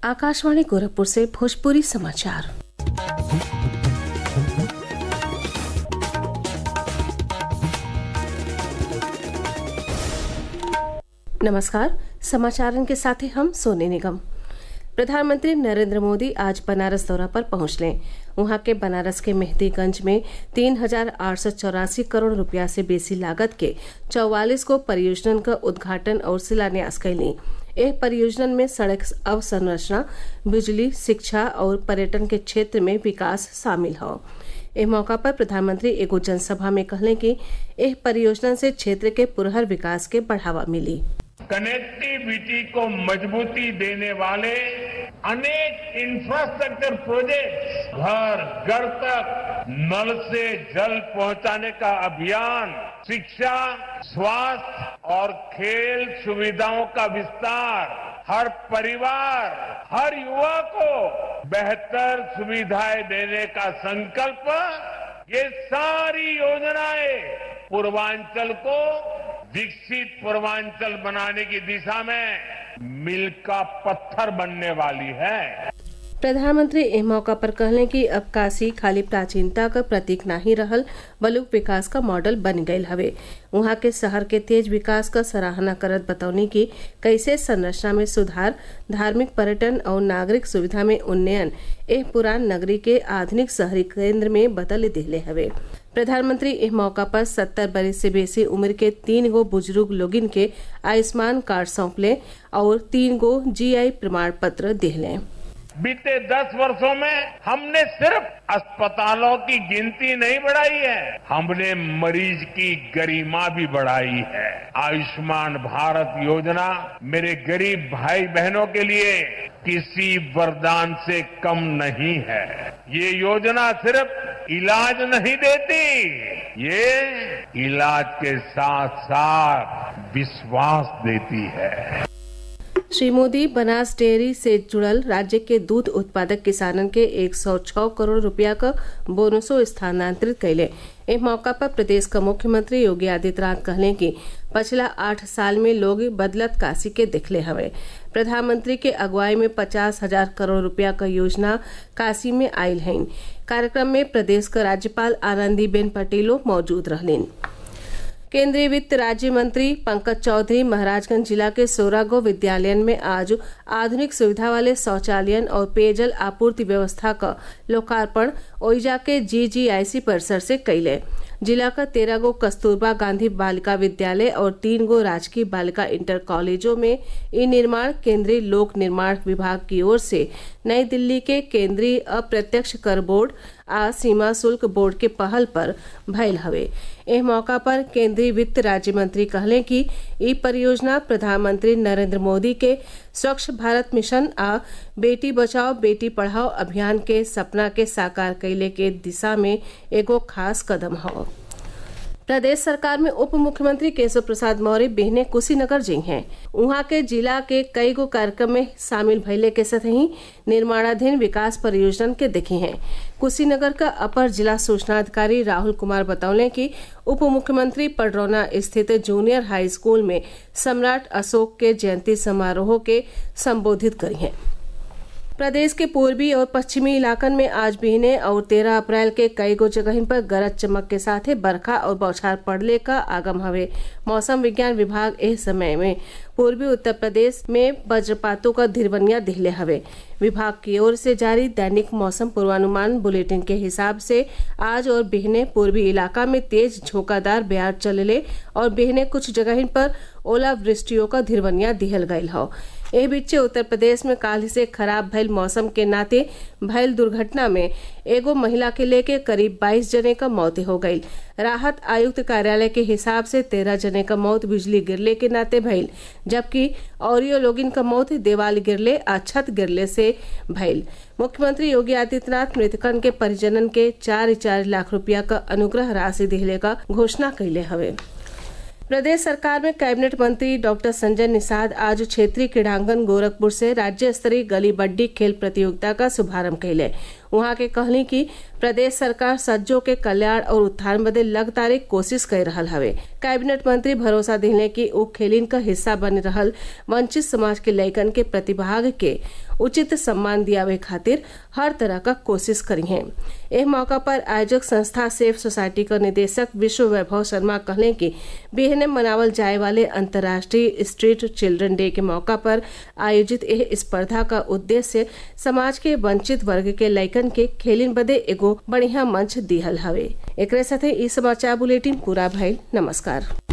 आकाशवाणी गोरखपुर से भोजपुरी समाचार नमस्कार समाचारन के साथ हैं हम सोने निगम प्रधानमंत्री नरेंद्र मोदी आज बनारस दौरा पर पहुंच लें वहां के बनारस के मेहदीगंज में तीन हजार आठ सौ चौरासी करोड़ रुपया से बेसी लागत के चौवालीस को परियोजनन का उद्घाटन और शिलान्यास कैली एह परियोजनन में सड़क अवसंरचना बिजली शिक्षा और पर्यटन के क्षेत्र में विकास शामिल हो एह मौका पर प्रधानमंत्री एगो जनसभा में कहले कि एह परियोजना से क्षेत्र के पुरहर विकास के बढ़ावा मिली कनेक्टिविटी को मजबूती देने वाले अनेक इंफ्रास्ट्रक्चर प्रोजेक्ट घर घर तक नल से जल पहुंचाने का अभियान शिक्षा स्वास्थ्य और खेल सुविधाओं का विस्तार हर परिवार हर युवा को बेहतर सुविधाएं देने का संकल्प ये सारी योजनाएं पूर्वांचल को विकसित पूर्वांचल बनाने की दिशा में मील का पत्थर बनने वाली है प्रधानमंत्री एह मौका पर कहले कि अब काशी खाली प्राचीनता का प्रतीक नहीं रहल बलुक विकास का मॉडल बन गयल हवे वहां के शहर के तेज विकास का सराहना करत बतौनी कि कैसे संरचना में सुधार धार्मिक पर्यटन और नागरिक सुविधा में उन्नयन एह पुरान नगरी के आधुनिक शहरी केंद्र में बदल दिले हवे प्रधानमंत्री इस मौका पर सत्तर बरस से बेसी उम्र के तीन गो बुजुर्ग लोगिन के आयुष्मान कार्ड सौंपले और तीन गो जीआई प्रमाण पत्र दिले बीते दस वर्षों में हमने सिर्फ अस्पतालों की गिनती नहीं बढ़ाई है हमने मरीज की गरिमा भी बढ़ाई है आयुष्मान भारत योजना मेरे गरीब भाई बहनों के लिए किसी वरदान से कम नहीं है ये योजना सिर्फ इलाज नहीं देती ये इलाज के साथ साथ विश्वास देती है श्री मोदी बनास डेयरी से जुड़ल राज्य के दूध उत्पादक किसानन के 106 करोड़ रुपया का बोनसो स्थानांतरित कैले इस मौका पर प्रदेश का मुख्यमंत्री योगी आदित्यनाथ कहले कि पिछला आठ साल में लोग बदलत काशी के दिखले हवे प्रधानमंत्री के अगुवाई में पचास हजार करोड़ रुपया का योजना काशी में आयल है कार्यक्रम में प्रदेश का राज्यपाल आनंदीबेन पटेलो मौजूद रहलीन केंद्रीय वित्त राज्य मंत्री पंकज चौधरी महाराजगंज जिला के सोरागो विद्यालयन में आज आधुनिक सुविधा वाले शौचालयन और पेयजल आपूर्ति व्यवस्था का लोकार्पण ओइजा के जीजीआईसी परिसर से कैले जिला का तेरह गो कस्तूरबा गांधी बालिका विद्यालय और तीन गो राजकीय बालिका इंटर कॉलेजों में ई निर्माण केंद्रीय लोक निर्माण विभाग की ओर से नई दिल्ली के केंद्रीय अप्रत्यक्ष कर बोर्ड आ सीमा शुल्क बोर्ड के पहल पर भयल हवे एह मौका पर केंद्रीय वित्त राज्य मंत्री कहले कि ई परियोजना प्रधानमंत्री नरेंद्र मोदी के स्वच्छ भारत मिशन आ बेटी बचाओ बेटी पढ़ाओ अभियान के सपना के साकार कैले के दिशा में एगो खास कदम हो प्रदेश सरकार में उप मुख्यमंत्री केशव प्रसाद मौर्य बिहने कुशीनगर जी हैं वहां के जिला के कई गो कार्यक्रम में शामिल भइले के साथ ही निर्माणाधीन विकास परियोजना के देखे हैं कुशीनगर का अपर जिला सूचना अधिकारी राहुल कुमार बतौले कि उप मुख्यमंत्री पडरौना स्थित जूनियर हाई स्कूल में सम्राट अशोक के जयंती समारोह के संबोधित करी हैं प्रदेश के पूर्वी और पश्चिमी इलाकन में आज बीने और तेरह अप्रैल के कई गो जगह पर गरज चमक के साथ बरखा और बौछार पड़ने का आगम हवे मौसम विज्ञान विभाग इस समय में पूर्वी उत्तर प्रदेश में वज्रपातों का धिरवनिया दिखले हवे विभाग की ओर से जारी दैनिक मौसम पूर्वानुमान बुलेटिन के हिसाब से आज और बिहने पूर्वी इलाका में तेज झोंकादार ब्यार चलले और बिहने कुछ जगह पर ओलावृष्टियों का धिरवनिया दिहल गयल हो एह बीचे उत्तर प्रदेश में काल से खराब भयल मौसम के नाते भयल दुर्घटना में एगो महिला के लेके करीब 22 जने का मौत हो गई राहत आयुक्त कार्यालय के हिसाब से तेरह जने का मौत बिजली गिरले के नाते भइल जबकि औरियो लोगिन का मौत देवाल गिरले आ छत गिरले से भइल मुख्यमंत्री योगी आदित्यनाथ मृतकन के परिजनन के चार चार लाख रुपया का अनुग्रह राशि दिहले का घोषणा कैले हवे प्रदेश सरकार में कैबिनेट मंत्री डॉक्टर संजय निषाद आज क्षेत्रीय क्रीड़ांगन गोरखपुर से राज्य स्तरीय गली बड्डी खेल प्रतियोगिता का शुभारंभ कैले वहां के कहली कि प्रदेश सरकार सज्जों के कल्याण और उत्थान बदे लगातार कोशिश कर रहा हवे कैबिनेट मंत्री भरोसा दिले कि उ खेलिन का हिस्सा बन रहल वंचित समाज के लैकन के प्रतिभाग के उचित सम्मान दियावे खातिर हर तरह का कोशिश करी हैं एह मौका पर आयोजक संस्था सेफ सोसाइटी का निदेशक विश्व वैभव शर्मा कहले कि बिहने मनावल जाए वाले अंतर्राष्ट्रीय स्ट्रीट चिल्ड्रन डे के मौका पर आयोजित एह स्पर्धा का उद्देश्य समाज के वंचित वर्ग के लैकन के खेलिन बदे एगो बढ़िया मंच दिहल हवे एकरे साथे ई समाचार बुलेटिन पूरा भइल नमस्कार